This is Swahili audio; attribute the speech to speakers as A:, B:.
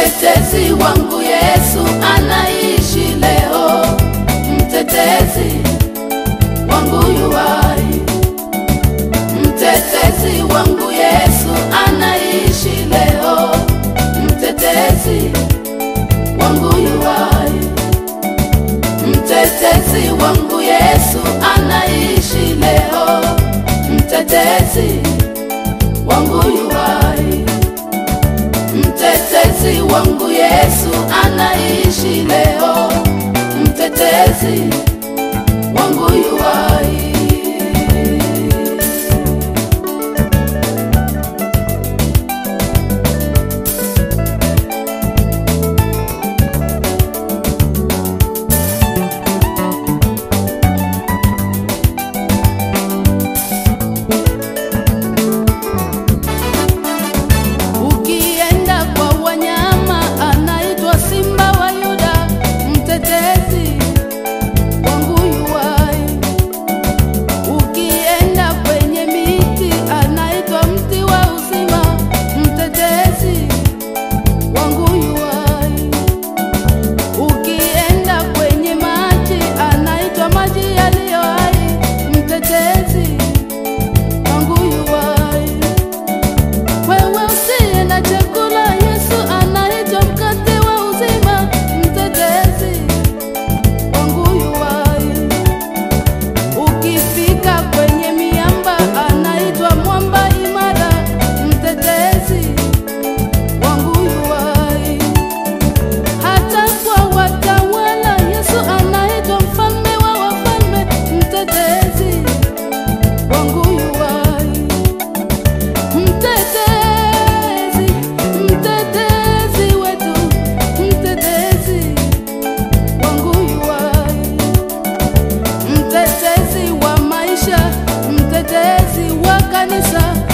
A: Mtetezi wangu Yesu anaishi leo, mtetezi wangu yuwai. Mtetezi wangu Yesu anaishi leo, mtetezi wangu yuwai. Mtetezi wangu Yesu anaishi leo, mtetezi wangu yuwai. Mtetezi wangu Yesu anaishi leo, mtetezi wangu yuwai. Ukienda kwa wanyama anaitwa Simba wa Yuda, mtetezi wangu yuwai. Ukienda kwenye miti anaitwa mti wa uzima, mtetezi wangu yuwai. Ukienda kwenye maji anaitwa maji yaliyo hai, mtetezi wangu yuwai. Wewe usiye na chakula, Yesu anaitwa mkate wa uzima, mtetezi wangu yuwai. Ukifika kwenye miamba, anaitwa mwamba imara, mtetezi wangu yuwai. Hata kwa watawala, Yesu anaitwa mfalme wa wafalme, mtetezi wangu yuwai. Mtetezi, mtetezi wetu, mtetezi wangu yuwai. Mtetezi wa maisha, mtetezi wa kanisa,